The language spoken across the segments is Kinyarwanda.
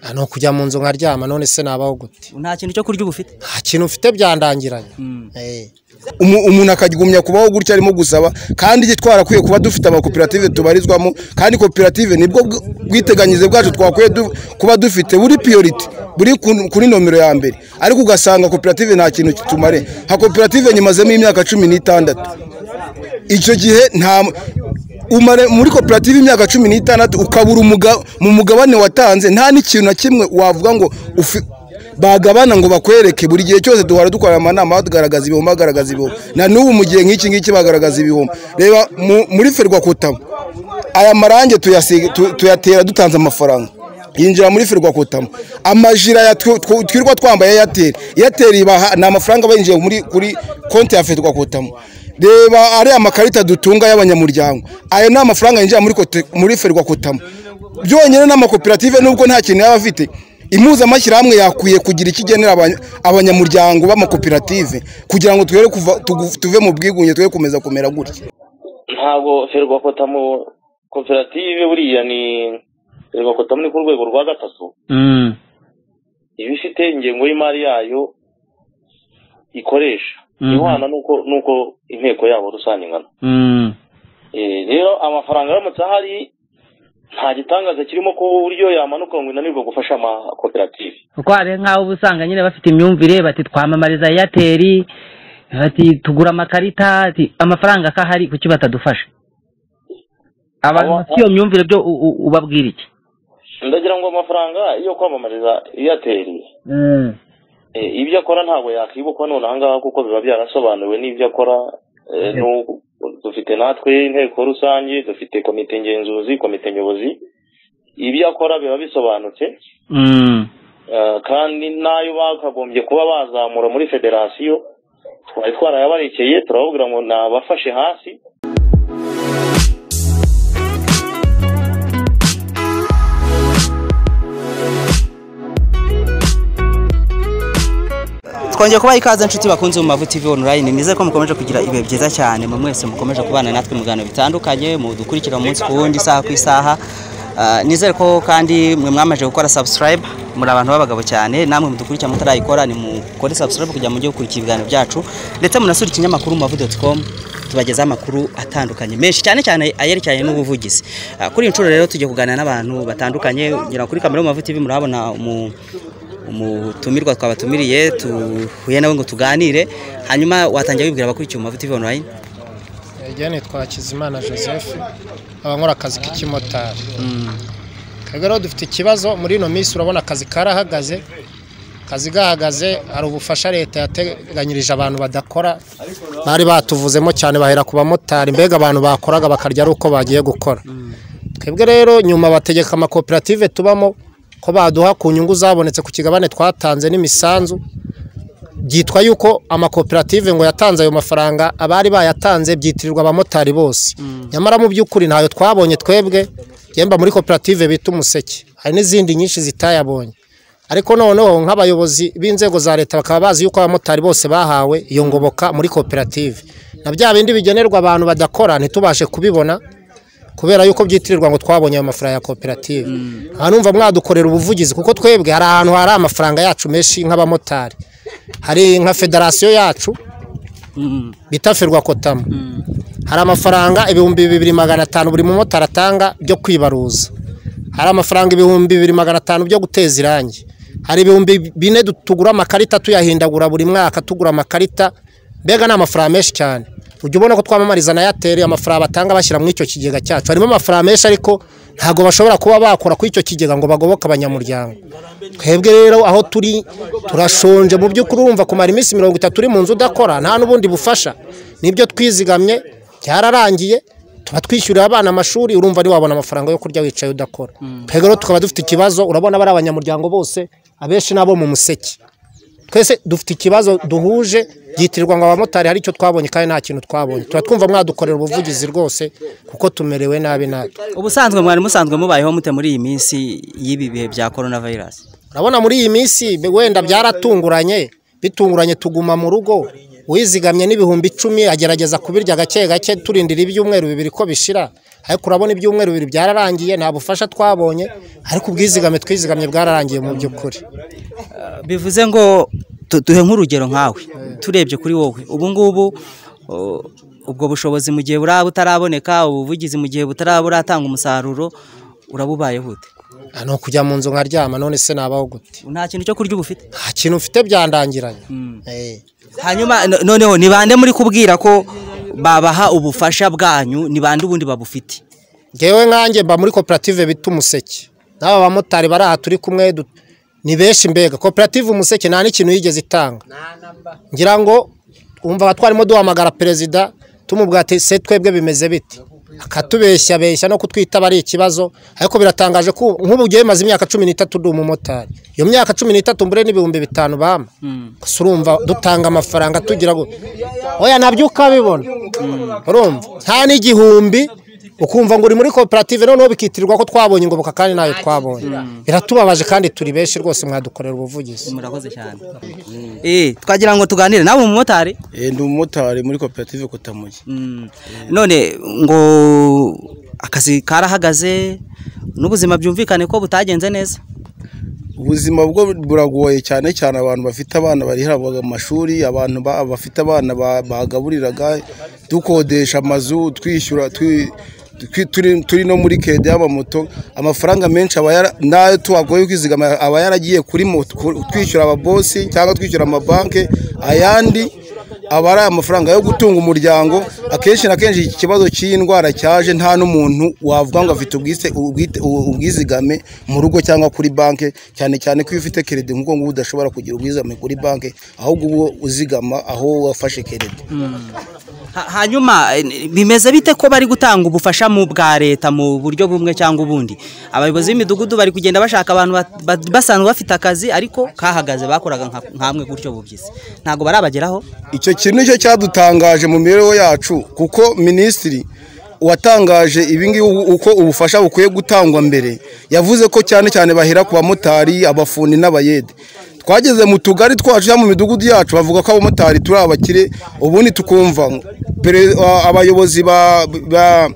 Ah, ni ukujya mu nzu nkaryama none se nabaho gute nta kintu cyo kurya uba ufite nta kintu mfite byandangiranye Eh. Umu- umuntu akagumya kubaho gutya arimo gusaba kandi igihe twarakwiye kuba dufite amakoperative tubarizwamo kandi koperative nibwo bw- bwiteganyirize bwacu twakwiye du- kuba dufite buri piyoriti buri ku- kuri nomero ya mbere ariko ugasanga koperative nta kintu kitumare nka koperative nyimazemo imyaka cumi n'itandatu icyo gihe nta umare muri koperative imyaka cumi n'itandatu ukabura umuga- mu mugabane watanze nta n'ikintu na kimwe wavuga ngo ufi bagabana ngo bakwereke buri gihe cyose duhora dukora amanama bagaragaza ibihumbi bagaragaza ibihumbi na n'ubu mu gihe nk'iki ngiki bagaragaza ibihumbi reba mu- muri ferwakutamo aya marange tuyasiga- tu- tuyatera dutanze amafaranga yinjira muri ferwakutamo amajira ya tw- tw- twirirwa twambaye eyateri eyateri ibaha ni amafaranga bayinjiye muri kuri konti ya ferwakutamo reba ariya makarita dutunga y'abanyamuryango ayo ni amafaranga yinjira muri kote- muri ferwakotamo byonyine n'amakoperative nubwo nta kintu yaba afite impuzamashyirahamwe yakwiye kugira icyo igenera abanya- abanyamuryango b'amakoperative kugira ngo twere kuva tugu- tuve mu bwigunge twere kumeza kumera gutya ntabwo ferwakotamo koperative buriya ni ferwakotamo ni ku rwego rwa gatatu iba ifite ingengo y'imari yayo ikoresha ihwana n'uko n'uko inteko yabo rusange ingana Eh, rero amafaranga aramutse ahari nta gitangaza kirimo ku buryo yamanuka ngo inanirwe gufasha amakoperative kuko hari nk'aho uba usanga nyine bafite imyumvire bati twamamariza eyateri bati tugura amakarita ati, amafaranga ko ahari kuki batadufasha abantu Aba- bafite iyo myumvire byo u- u- ubabwira iki ndagira ngo amafaranga yo kwamamariza eyateri Eh, ibyo akora ntabwo yakwibuka none ahangaha kuko biba byarasobanuwe n'ibyo akora Eh, n'u- dufite natwe inteko rusange dufite komite ngenzuzi komite nyobozi ibyo akora biba bisobanutse Mm. Eh, kandi n'ayo bakagombye kuba bazamura muri federasiyo twari twarayabarekeye turababwira ngo nabafashe hasi twongeye kubaha ikaze inshuti bakunze mu mavu tv online nizere ko mukomeje kugira ibihe byiza cyane mu mwese mukomeje kubana natwe mu biganiro bitandukanye mudukurikira umunsi ku wundi isaha ku isaha Ah, nizere ko kandi mwe mwamaze gukora subscribe muri abantu b'abagabo cyane namwe mudukurikira mutarayikora ni mukore subscribe kugira ngo mujye gukurikira ibiganiro byacu ndetse munasure ikinyamakuru mu mavu.com tubagezaho amakuru atandukanye menshi cyane cyane ayerekeranye n'ubuvugizi Ah, kuri iyi nshuro rero tugiye kuganira n'abantu batandukanye ngira ngo kuri kamera mu mavu tv murahabona umu umutumirwa twabatumiriye tuhuye nawe ngo tuganire hanyuma watangira wibwira abakurikiye umavu tv online Ejya nitwa Hakizimana Joseph abakora akazi k'ikimotari twebwe rero dufite ikibazo muri ino minsi urabona akazi karahagaze akazi gahagaze hari ubufasha leta yateganyirije abantu badakora bari batuvuzemo cyane bahera ku bamotari mbega abantu bakoraga bakarya ari uko bagiye gukora twebwe rero nyuma bategeka amakoperative tubamo ko baduha ku nyungu zabonetse ku kigabane twatanze n'imisanzu byitwa yuko amakoperative ngo yatanze ayo mafaranga abari bayatanze byitirirwa abamotari bose nyamara mu by'ukuri ntayo twabonye twebwe yemba muri koperative bita umuseke hari n'izindi nyinshi zitayabonye ariko noneho nk'abayobozi b'inzego za leta bakaba bazi yuko abamotari bose bahawe iyo ngoboka muri koperative na bya bindi bigenerwa abantu badakora ntitubashe kubibona kubera yuko byitirirwa ngo twabonye ayo mafaranga ya koperative aha numva mwadukorera ubuvugizi kuko twebwe hari ahantu hari amafaranga yacu menshi nk'abamotari hari nka federasiyo yacu bita ferwakotamo hari amafaranga ibihumbi bibiri magana atanu buri mumotari atanga byo kwibaruza hari amafaranga ibihumbi bibiri magana atanu byo guteza irangi hari ibihumbi bine du- tugura amakarita tuyahindagura buri mwaka tugura amakarita mbega ni amafaranga menshi cyane ujya ubona ko twamamariza na eyateri amafaranga batanga bashyira muri icyo kigega cyacu harimo amafaranga menshi ariko ntabwo bashobora kuba bakora kuri icyo kigega ngo bagoboke abanyamuryango twebwe rero aho turi turashonje mu by'ukuri wumva kumara iminsi mirongo itatu uri mu nzu udakora nta n'ubundi bufasha nibyo twizigamye byararangiye tuba twishyurira abana amashuri urumva ntiwabona amafaranga yo kurya wicaye udakora twebwe rero tukaba dufite ikibazo urabona bari abanyamuryango bose abenshi n'abo mu museke twese dufite ikibazo duhuje byitirirwa ngo abamotari hari icyo twabonye kandi nta kintu twabonye tuba twumva mwadukorera ubuvugizi rwose kuko tumerewe nabi natwe ubusanzwe mwari musanzwe mubayeho mute muri iyi minsi y'ibi bihe bya corona virus urabona muri iyi minsi wenda byaratunguranye bitunguranye tuguma mu rugo uwizigamye n'ibihumbi icumi agerageza kubirya gake gake turindira ibyumweru bibiri ko bishira ariko urabona ibyumweru bibiri byararangiye nta bufasha twabonye ariko ubwizigame twizigamye bwararangiye mu by'ukuri bivuze ngo tu- duhe nk'urugero nkawe turebye kuri wowe ubu ngubu uh, ubwo bushobozi mu gihe buraba butaraboneka ubuvugizi mu gihe butaraba buratanga umusaruro urabubaye bute Ah, ni ukujya mu nzu nkaryama none se nabaho gute nta kintu cyo kurya uba ufite nta kintu mfite byandangiranye Eh. hanyuma no- noneho ni bande muri kubwira ko babaha ubufasha bwanyu ni bande ubundi babufite ngewe nkanjye mba muri koperative bita umuseke n'aba bamotari bari aha turi kumwe du- ni benshi mbega koperative umuseke nta n'ikintu yigeze itanga ngira ngo wumva aba twarimo duhamagara perezida tumubwira ati se twebwe bimeze biti akatubeshya beshya no kutwitaba ari ikibazo ariko biratangaje ko nk'ubu ugiye bimaze imyaka cumi n'itatu ndi umumotari iyo myaka cumi n'itatu mbure n'ibihumbi bitanu bampa gusa urumva dutanga amafaranga tugira ngo oya nabyo ukabibona urumva nta n'igihumbi ukumva ngo uri muri koperative noneho bikitirirwa ko twabonye ingoboka kandi nayo twabonye biratubabaje kandi turi benshi rwose mwadukorera ubuvugizi murakoze cyane eh twagira ngo tuganire nawe umumotari Eh, ndi umumotari muri koperative Kotamuye Mm. none ngo akazi karahagaze n'ubuzima byumvikane ko butagenze neza ubuzima bwo buragoye cyane cyane abantu bafite abana barihabwaga mu mashuri abantu ba- bafite abana ba- bagaburiraga dukodesha amazu twishyura twi- twi- turi- turi no muri kede y'amamoto amafaranga menshi aba yara- n'ayo tuhagoye kwizigama aba yaragiye kuri moto ku- twishyura ababosi cyangwa twishyura amabanki ayandi aba ari amafaranga yo gutunga umuryango akenshi na kenshi iki kibazo cy'iyi ndwara cyaje nta n'umuntu wavuga ngo afite ubwise- ubwite- ubu- ubwizigame mu rugo cyangwa kuri banki cyane cyane ko iyo ufite keredi nk'ubwo ngubu udashobora kugira ubwizigame kuri banki ahubwo uba uzigama aho wafashe keredi Ha- hanyuma eh, bimeze bite ko bari gutanga ubufasha mu bwa leta mu buryo bumwe cyangwa ubundi abayobozi b'imidugudu bari kugenda bashaka abantu ba- ba- basanzwe bafite akazi ariko kahagaze bakoraga nka- nkamwe gutyo bubyizi ntabwo barabageraho icyo kintu nicyo cyadutangaje mu mibereho yacu kuko minisitiri watangaje ibingibi uko ubufasha bukwiye gutangwa mbere yavuze ko cyane cyane bahera ku bamotari abafundi n'abayede twageze mu tugari twacu cyangwa mu midugudu yacu bavuga ko abamotari turi abakire ubundi tukumva pere- abayobozi ba- ba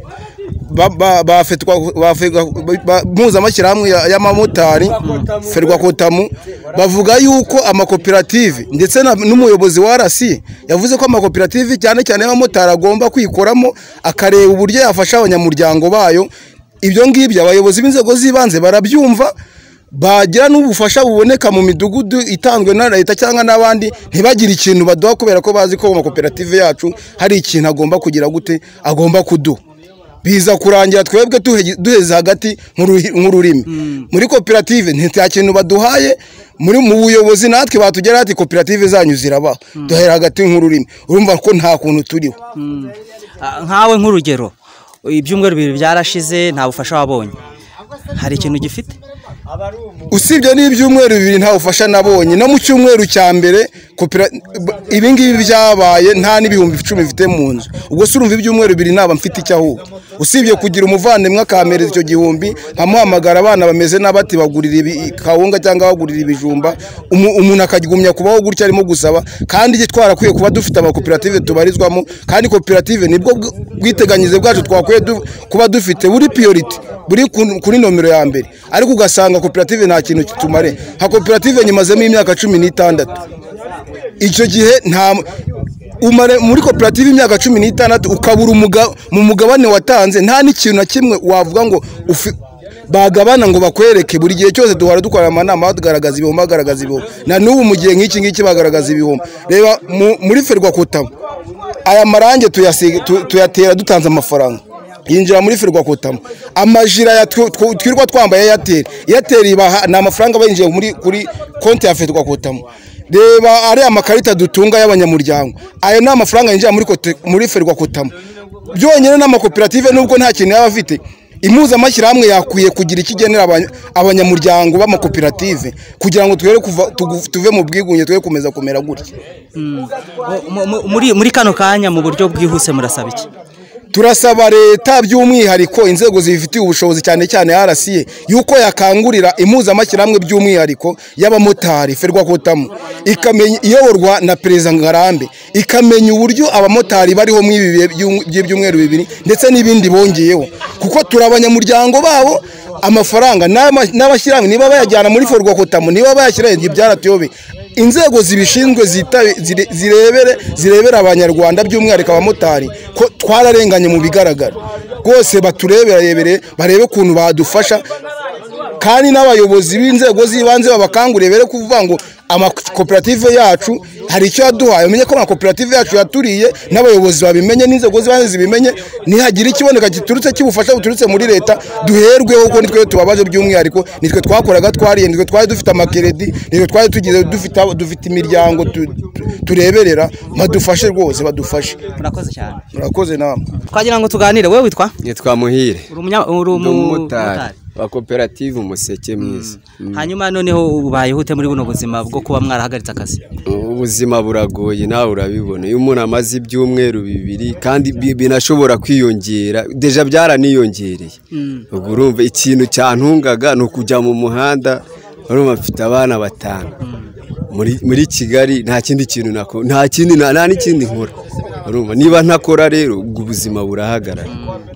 mpuzamashyirahamwe y'amamotari ferwakotamu bavuga yuko amakoperative ndetse na- n'umuyobozi wa rasi yavuze ko amakoperative cyane cyane y'abamotari agomba kwikoramo akareba uburyo yafasha abanyamuryango bayo ibyo ngibyo abayobozi b'inzego z'ibanze barabyumva bagira n'ubufasha buboneka mu midugudu itanzwe na leta cyangwa n'abandi ntibagire ikintu baduha kubera ko bazi ko mu makoperative yacu hari ikintu agomba kugira gute agomba kuduha biza kurangira twebwe duhe- duheze hagati nk'uruhi- nk'ururimi muri koperative nta kintu baduhaye muri mu buyobozi natwe batugera ati koperative zanyu zirabaho duhera hagati nk'ururimi urumva ko nta kuntu turiho Ah, nkawe nk'urugero ibyumweru bibiri byarashize nta bufasha wabonye hari ikintu gifite usibye n'ibyumweru bibiri nta bufasha nabonye no mu cyumweru cya mbere kopera- b- ibingibi byabaye nta n'ibihumbi icumi mfite mu nzu ubwo se urumva ibyumweru bibiri naba mfite icyo ahubwo usibye kugira umuvandimwe akampereza icyo gihumbi nkamuhamagara abana bameze n'abati bagurira ibi- kawunga cyangwa bagurira ibijumba umu- umuntu akagumya kubaho gutya arimo gusaba kandi icyo twarakwiye kuba dufite amakoperative tubarizwamo kandi koperative nibwo bw- bwiteganyirize bwacu twakwiye du- kuba dufite buri piyoriti buri ku- kuri nomero ya mbere ariko ugasanga koperative nta kintu kitumare nka koperative nyimazemo imyaka cumi n'itandatu icyo gihe nta umare muri koperative imyaka cumi n'itandatu ukabura umuga- mu mugabane watanze nta n'ikintu na kimwe wavuga ngo ufi- bagabana ngo bakwereke buri gihe cyose duhora dukora amanama bagaragaza ibihombo bagaragaza ibihombo na n'ubu mu gihe nk'iki ngiki bagaragaza ibihombo reba mu- muri ferwakotamo aya marange tuyasiga- tu- tuyatera dutanze amafaranga yinjira muri ferwakotamo amajira ya tw- tw- twirirwa twambaye eyateri eyateri ibaha ni amafaranga bayinjiye muri kuri konti ya ferwakotamo reba ariya makarita dutunga y'abanyamuryango ayo ni amafaranga yinjira muri kote- muri ferwakotamo byonyine n'amakoperative nubwo nta kintu yaba afite impuzamashyirahamwe yakwiye kugira icyo igenera abanya- abanyamuryango b'amakoperative kugira ngo twere kuva- tugu- tuve mu bwigunge twe kumeza kumera gutya Mu- mu- muri muri kano kanya mu buryo bwihuse murasaba iki turasaba leta by'umwihariko inzego zibifitiye ubushobozi cyane cyane RCA yuko yakangurira impuzamashyirahamwe by'umwihariko y'abamotari ferwakotamo ikamenya iyoborwa na perezida ngarambe ikamenya uburyo abamotari bariho mu ibi bihe by'u- by'ibyumweru bibiri ndetse n'ibindi bongeyeho kuko turi abanyamuryango babo amafaranga n'ama- n'abashyirahamwe niba bayajyana muri forwakotamu niba bayashyira igihe byaratuyobeye inzego zibishinzwe zitabe- zire- zirebere zirebera abanyarwanda by'umwihariko abamotari ko twararenganye mu bigaragara rwose batureberebere barebe ukuntu badufasha kandi n'abayobozi b'inzego z'ibanze babakanguriye bere kuvuga ngo amakoperative yacu hari icyo yaduhaye umenye ko amakoperative yacu yaturiye n'abayobozi babimenye n'inzego z'ibanze zibimenye ntihagira ikiboneka giturutse cy'ubufasha buturutse muri leta duherweho kuko nitwe tubabaje by'umwihariko nitwe twakoraga twariye nitwe twari dufite amakeredi nitwe twari tugize dufite dufite imiryango tu- tu- tureberera badufashe rwose badufashe murakoze cyane murakoze namwe twagira ngo tuganire wowe witwa nitwa muhire uri umunya- uri ndi umumotari umumotari wa koperative umuseke mwiza Mm. hanyuma noneho ubayeho ute muri buno buzima bwo kuba mwarahagaritse akazi ubuzima buragoye nawe urabibona iyo umuntu amaze ibyumweru bibiri kandi bi- binashobora kwiyongera deja byaraniyongereye ubwo urumva ikintu cyantungaga ni ukujya mu muhanda urumva mfite abana batanu muri muri kigali nta kindi kintu nako nta kindi nta nta n'ikindi nkora urumva niba ntakora rero ubwo ubuzima burahagarara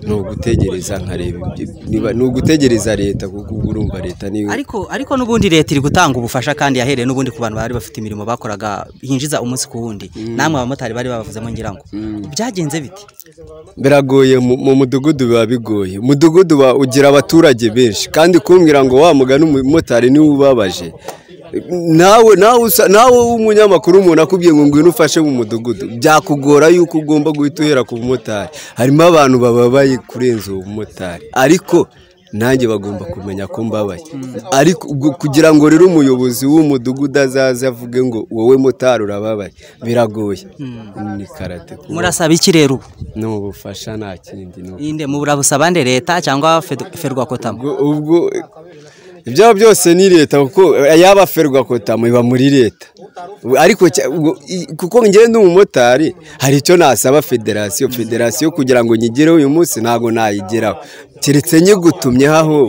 ni ugutegereza nkareba ibyo- niba- ni ugutegereza leta kuko ubwo urumva leta niyo ariko ariko n'ubundi leta iri gutanga ubufasha kandi yahereye n'ubundi ku bantu bari bafite imirimo bakoraga yinjiza umunsi ku wundi namwe abamotari bari babavuzemo ngira ngo byagenze biti biragoye mu mu mudugudu biba bigoye umudugudu uba ugira abaturage benshi kandi kumbwira ngo wa mugani umumotari niwe ubabaje nawe nawe usa- nawe w'umunyamakuru umuntu akubwiye ngo ngwino ufashe mu mudugudu byakugora yuko ugomba guhita uhera ku bumotari harimo abantu bababaye kurenza uwo bumotari ariko nanjye bagomba kumenya ko mbabaye ariko ubwo kugira ngo rero umuyobozi w'umudugudu azaze avuge ngo wowe motari urababaye biragoye ni karate kuba- murasaba iki rero ubu ni ubufasha nta kindi ni uko. inde murabusaba nde leta cyangwa Fed- ferwakotamu ubwo ubwo ibyo byose ni leta kuko yaba ferwa kotamu iba muri leta ariko cya- ubwo i- kuko ngewe ndi umumotari hari icyo nasaba federasiyo federasiyo kugira ngo nyigereho uyu munsi ntabwo nayigeraho keretse nyigutumyeho aho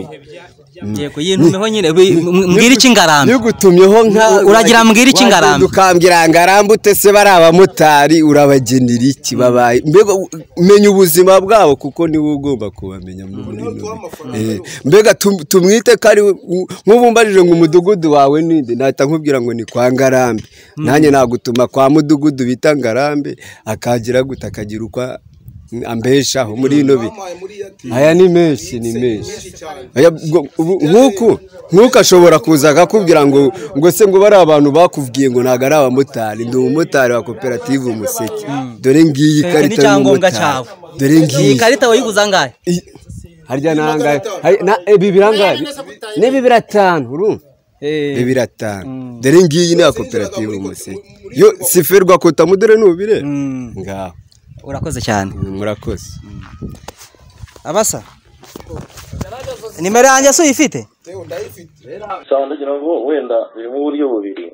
yego yintumeho nyine bi- m- mbwira iki ngarambe nyigutumyeho nka Uragira mbwira iki ngarambe? ukambwira ngarambe utese bari abamotari urabagenera iki babaye mbega u- menya ubuzima bwabo kuko niwe ugomba kubamenya muri bino bihe. Eh, mbega tum- tumwite ko ari we- u- nk'ubu mbarije ngo umudugudu wawe ninde nahita nkubwira ngo ni kwa ngarambe nanjye nagutuma kwa mudugudu bita ngarambe akagira gute akagira ukwa ambeshaho muri ino bihe aya ni menshi ni menshi Aya, ubwo- ubu- nk'uku nk'uku ashobora kuza akakubwira ngo ngo se ngo bari abantu bakubwiye ngo ntabwo ari abamotari ndi umumotari wa koperative umuseke dore ngiyi Ni karita icyangombwa y'umumotari cyawe. dore iyi ngiyi karita wayiguza angahe I- harya ni angahe Hari- na- ibi birangahe n'ibi biratanu urumva ibi biratanu dore ngiyi ni iya koperative umuseke yo siferwa kotamu dore nubire ngaho urakoze cyane murakoze abasa nimero yanjye si uyifite sawa ndagira ngo wenda birimo uburyo bubiri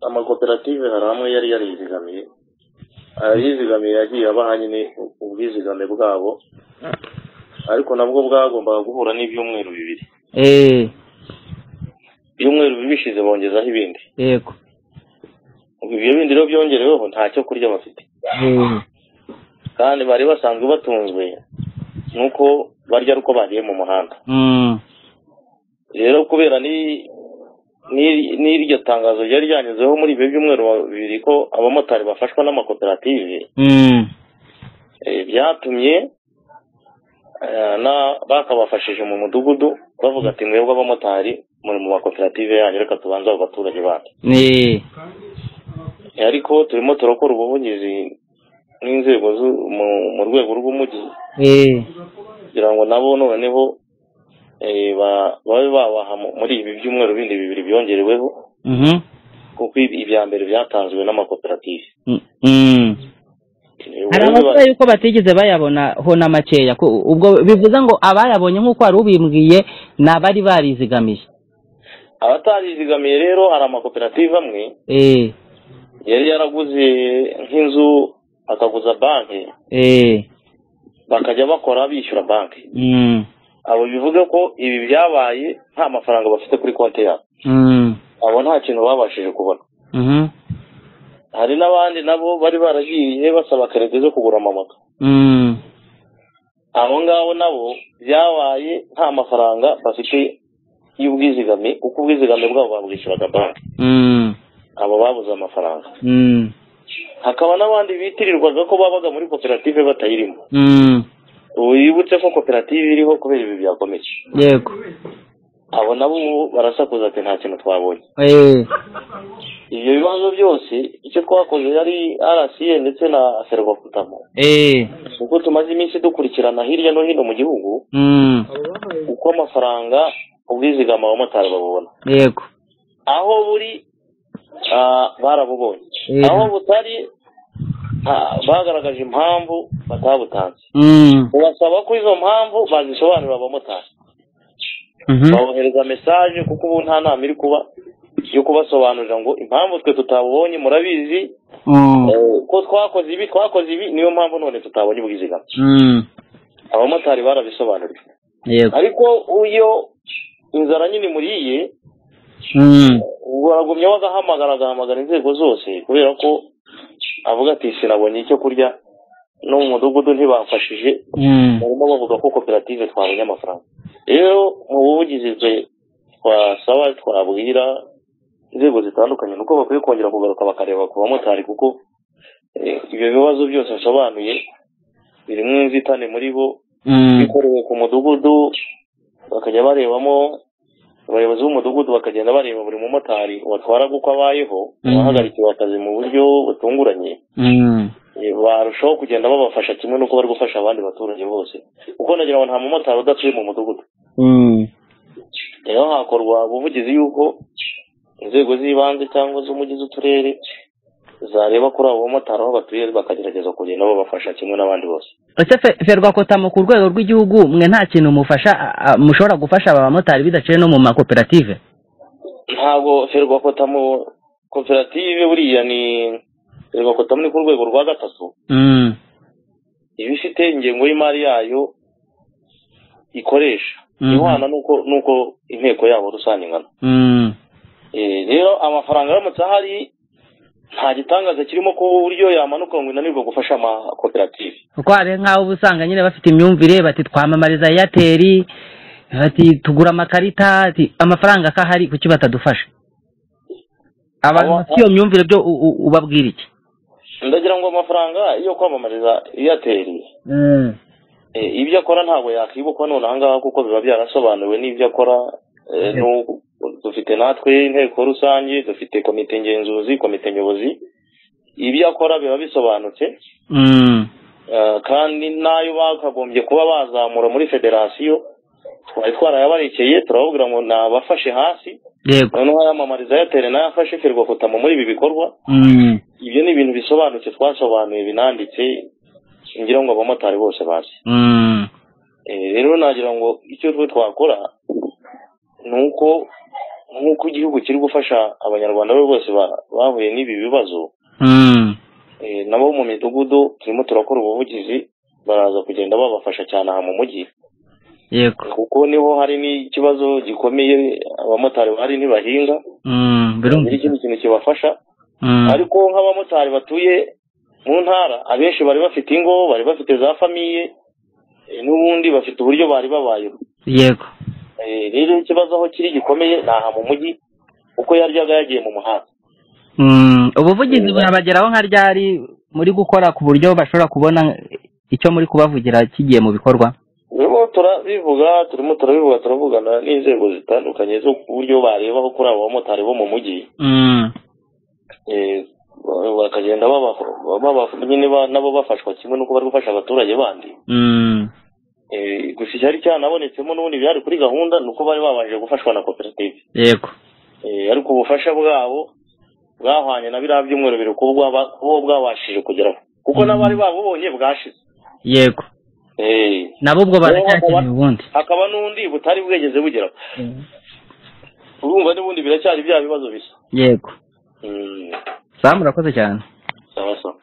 amakoperative hari amwe yari yarizigamiye ayizigamiye yagiye abaha nyine ubwizigame bwabo ariko nabwo bwagombaga guhura n'ibyumweru bibiri eee ibyumweru bibiri bishize bongezaho ibindi yego Ubwo ibyo bindi rero byongereweho nta cyo kurya bafite eee kandi bari basanzwe batunzwe nuko barya ari uko bariye mu muhanda mm, rero kubera ni ni- n'iryo tangazo ryari ryanyuzeho muri ibyo byumweru bibiri ko abamotari bafashwa n'amakoperative mm, Eh, byatumye eh, na- bakabafashije mu mudugudu bavuga ati mwebwe abamotari muri mu makoperative yanyu reka tubanze abo baturage bacu eee Eh, ariko turimo turakora ubuvugizi n'inzego zu- mu- mu rwego rw'umujyi eee kugira ngo nabo noneho eh, ba- babe babaha mu- muri ibi byumweru bindi bibiri byongereweho mhm kuko ibi- ibya mbere byatanzwe n'amakoperative mm, mm. Eh, hari ubundi ba- abavuga yuko batigeze bayabona ho na makeya ko ubwo bivuze ngo abayabonye nk'uko wari ubimbwiye ni abari barizigamiye abatarizigamiye rero hari amakoperative amwe eee yari yaraguze nk'inzu akaguza banki eee bakajya bakora bishyura banki mm, abo bivuga ko ibi byabaye nta mafaranga bafite kuri konti yabo mm, abo nta kintu babashije kubona Mhm. hari n'abandi nabo bari baragiye basaba kerede zo kugura amamoto Mm. abo ngabo nabo byabaye nta mafaranga bafite y'ubwizigame kuko ubwizigame bwabo babwishyuraga banki Mm. abo babuze amafaranga Mm. hakaba n'abandi bitirirwaga ko babaga muri koperative batayirimo Mm. wibutse ko koperative iriho kubera ibi byakomeje Yego. abo nabo ubu barasakuza ati nta kintu twabonye Eh. ibyo bibazo byose icyo twakoze yari rca ndetse na serwakutamo Eh. kuko tumaze iminsi dukurikirana hirya no hino mu gihugu Mm. uko amafaranga ubwizigama abamotari babubona Yego. aho buri ah, barabubonye Mhm. aho butari ah, bagaragaje impamvu batabutanze Mm. ubasaba ko izo mpamvu bazisobanurira abamotari Mhm. babohereza mesaje kuko ubu nta nama iri kuba yo kubasobanurira ngo impamvu twe tutabonye murabizi Oh. eh, ko twakoze ibi twakoze ibi niyo mpamvu none tutabonye ubwizigame Mm. abamotari barabisobanuriwe Yego. ariko iyo inzara nyine imuriye Mm. baragumya bagahamagara agahamagara inzego zose kubera ko avuga ati sinabonye icyo kurya no mu mudugudu ntibamfashije Mm. barimo bavuga ko koperative twabonye amafaranga rero mu buvugizi bwe twasaba twabwira inzego zitandukanye nuko bakwiye kongera kugaruka bakareba ku bamotari kuko eh, ibyo bibazo byose nsobanuye birimo inzitane muri bo Mm. bikorewe ku mudugudu bakajya barebamo abayobozi b'umudugudu bakagenda bareba buri mumotari watwaraga uko abayeho Mhm. abahagarikiwe akazi mu buryo butunguranye Mm. Eh, barushaho kugenda babafasha kimwe n'uko bari gufasha abandi baturage bose kuko nagira ngo nta mumotari udatuye mu mudugudu Mm. rero hakorwa ubuvugizi y'uko inzego z'ibanze cyangwa z'umujyi z'uturere zareba kuri abo bamotari aho batuye bakagerageza kugenda babafasha kimwe n'abandi bose Ese fe- ferwakotamo ku rwego rw'igihugu mwe nta kintu mufasha a- a- mushobora gufasha aba bamotari bidaciye no mu makoperative ntabwo ferwakotamo koperative buriya ni ferwakotamo ni ku rwego rwa gatatu Mm. iba ifite ingengo y'imari yayo ikoresha Mhm. ihwana n'uko n'uko inteko yabo rusange ingana Mm. Eh, rero amafaranga aramutse ahari nta gitangaza kirimo ku buryo yamanuka ngo inanirwe gufasha amakoperative kuko hari nk'aho uba usanga nyine bafite imyumvire bati twamamariza eyateri bati tugura amakarita ati amafaranga ko ahari kuki batadufasha abantu Aba- bafite iyo myumvire byo u- u- ubabwira iki ndagira ngo amafaranga yo kwamamariza airtel Eh, ibyo akora ntabwo yakwibukwa none ahangaha kuko biba byarasobanuwe n'ibyo akora Eh, n'u- dufite natwe inteko rusange dufite komite ngenzuzi komite nyobozi ibyo akora biba bisobanutse Mm. Eh, kandi n'ayo bakagombye kuba bazamura muri federasiyo twari twarayabarekeye turababwira ngo nabafashe hasi yego noneho ayamamariza airtel nayo afashe ferwakotamo muri ibi bikorwa Mm. ibyo ni ibintu bisobanutse twasobanuye binanditse ngira ngo abamotari bose bazi Mm. Eh, rero nagira ngo icyo twe twakora ni uko nk'uko igihugu kiri gufasha abanyarwanda be bose ba- bahuye n'ibi bibazo Mm. eh, nabo mu midugudu turimo turakora ubuvugizi baraza kugenda babafasha cyane aha mu mujyi yego kuko niho hari n'ikibazo gikomeye abamotari bahari ntibahinga hari Mm. birumvikana ikindi kintu kibafasha Mm. ariko nk'abamotari batuye mu ntara abenshi bari bafite ingo bari bafite za famiye eh, n'ubundi bafite uburyo bari babayeho yego Eh, rero ikibazo aho kiri gikomeye ni aha mu mujyi kuko yaryaga yagiye mu muhanda Mm, ubuvugizi burabageraho nka ryari muri gukora ku buryo bashobora kubona icyo muri kubavugira kigiye mu bikorwa turimo turabivuga turimo turabivuga turavugana n'inzego zitandukanye zo ku buryo barebaho kuri abo bamotari bo mu mujyi Mm, Eh, ba- bakagenda baba- baba- nyine ba- nabo bafashwa kimwe n'uko bari gufasha abaturage bandi mm, Eh, gusa icyari cyanabonetsemo n'ubundi byari kuri gahunda ni uko bari babanje gufashwa na koperative yego Eh, ariko ubufasha bwabo bwahwanye na biriya byumweru biri kuba bwaba- kuba bwabashije kugeraho kuko n'abari babubonye bwashize yego Eh, nabo ubwo baracyakeneye hakaba- ubundi hakaba n'undi butari bwegeze bugeraho urumva n'ubundi biracyari bya bibazo bisa yego Mm, samu urakoze cyane sawa sawa